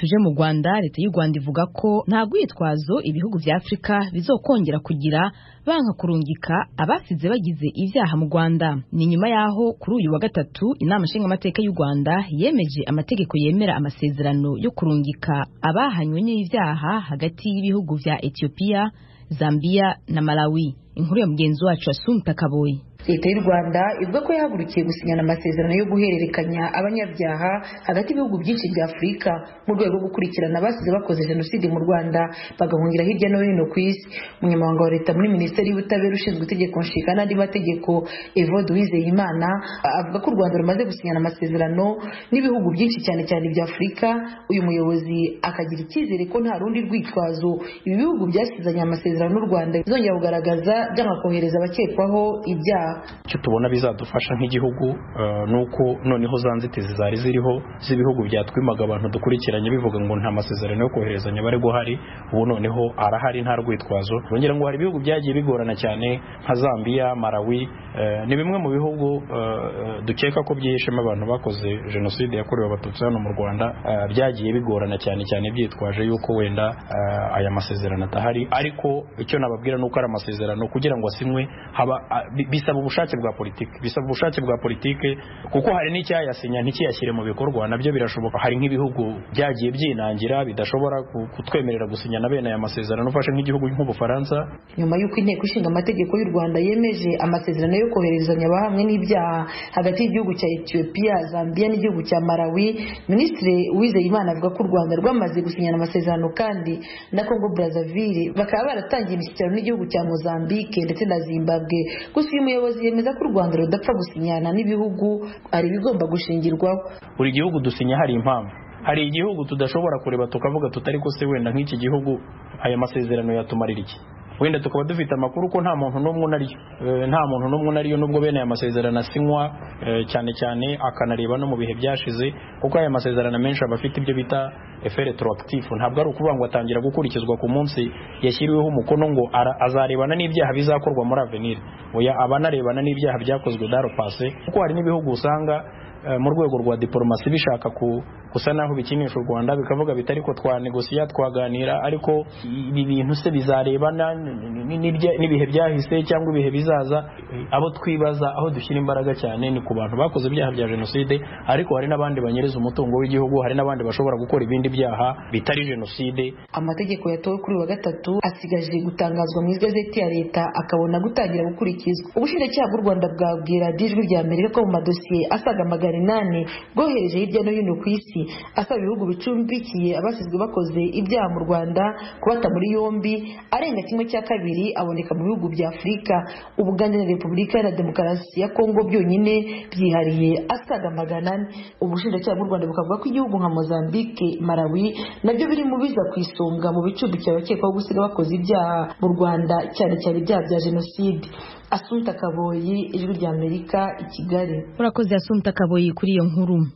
tuje mu Rwanda leta y'u Rwanda ivuga ko nta rwitwazo ibihugu bya Afurika bizokongera kugira banka kurungika abasize bagize ibyaha mu Rwanda ni nyuma yaho kuri uyu wa gatatu inama nshingamateka y'u Rwanda yemeje amategeko yemera amasezerano yo kurungika abahanywe n'ibyaha hagati y'ibihugu vya Ethiopia Zambia na Malawi inkuru ya mugenzi wacu Asumta Kaboyi leta y'u rwanda ivuga ko yahagurukiye gusinyana amasezerano yo guhererekanya abanyabyaha hagati y'ibihugu byinshi bya afurika mu rwego rwo gukurikirana abasize bakoze jenoside mu rwanda bagahungira hirya no hino ku isi umunyamabanga wa leta muri minisiteri y'ubutabera ushinzwe itegeko nshinga n'andi mategeko evode wizeyimana avuga ko u rwanda rumaze gusinyana amasezerano n'ibihugu byinshi cyane cyane bya afurika uyu muyobozi akagira icyizere ko nta rundi rwitwazo ibi bihugu byasizanye amasezerano n'u rwanda bizongera kugaragaza byanga kohereza abakekwaho ibyaha icyo tubona bizadufasha nk'igihugu ni uko noneho za nzitizi zari ziriho z'ibihugu byatwimaga abantu dukurikiranye bivuga ngo nta masezerano yo koherezanya bari guhari ubu noneho arahari nta rwitwazo bongera ngo hari ibihugu byagiye bigorana cyane nka zambia malawi ni bimwe mu bihugu dukeka ko byihishemo abantu bakoze jenoside yakorewe abatutsi hano mu rwanda byagiye bigorana cyane cyane byitwaje yuko wenda aya masezerano atahari ariko icyo nababwira ni uko ari amasezerano kugira ngo asinywe haba bisaba ubushake bwa politiki bisaba ubushake bwa politiki kuko hari n'icyayasinya ntikiyashyire mu bikorwa nabyo birashoboka hari nk'ibihugu byagiye byinangira bidashobora kutwemerera gusinyana bene aya masezerano ufashe nk'igihugu nk'ubufaransa nyuma y'uko inteko ishinga amategeko y'u rwanda yemeje amasezerano yo koherezanya abahamwe n'ibyaha hagati y'igihugu cya etiyopiya zambia n'igihugu cya malawi minisitiri uwizeyimana avuga ko u rwanda rwamaze gusinyana amasezerano kandi na congo brazaville bakaba baratangiye imishyikirano n'igihugu cya mozambique ndetse na zimbabwe gusa uyu muyobozi yemeza ko u rwanda rudapfa gusinyana n'ibihugu hari ibigomba gushingirwaho buri gihugu dusinya hari impamvu hari igihugu tudashobora kureba tukavuga tutari ko se wenda nk'iki gihugu aya masezerano yatumarira iki wenda tukaba dufite amakuru ko nta muntu n'umwe unariyo nta muntu n'umwe unariyo nubwo bene aya masezerano asinywa cyane cyane akanareba no mu bihe byashize kuko aya masezerano menshi aba afite ibyo bita efe retroactive ntabwo ari ukuvuga ngo atangira gukurikizwa ku munsi yashyiriweho umukono ngo azarebana n'ibyaha bizakorwa muri avenir oya aba anarebana n'ibyaha byakozwe daro pase kuko hari n'ibihugu usanga mu rwego rwa diporomasi bishaka gusa naho bikinisha u rwanda bikavuga biti ariko twanegosiya twaganira ariko ibi bintu se bizarebana n'ibihe byahise cyangwa ibihe bizaza abo twibaza aho dushyira imbaraga cyane ni ku bantu bakoze ibyaha bya jenoside ariko hari n'abandi banyereza umutungo w'igihugu hari n'abandi bashobora gukora ibindi byaha bitari jenoside amategeko yatowe kuri wa gatatu asigaje gutangazwa mu igazeti ya leta akabona gutangira gukurikizwa ubushinjacyaha bw'u rwanda bwabwira dijwi rya mbere ko mu madosiye asaga magana inani bwohereje hirya no hino ku isi asaba ibihugu bicumbikiye abasizwe bakoze ibyaha mu rwanda kubata muri yombi arenga kimwe cya kabiri aboneka mu bihugu bya afurika ubugande na repubulika na demokarasi ya kongo byonyine byihariye asaga magana ane ubushinjacyaha bw'u rwanda bukavuga ko igihugu nka mozambique malawi nabyo biri mu biza ku isonga mu bicumbikiye abakekwaho gusiga bakoze ibyaha mu rwanda cyane cyane ibyaha bya jenoside asunta kaboyi ijwi ry'amerika i kigali urakoze asunta kaboyi kuri iyo nkuru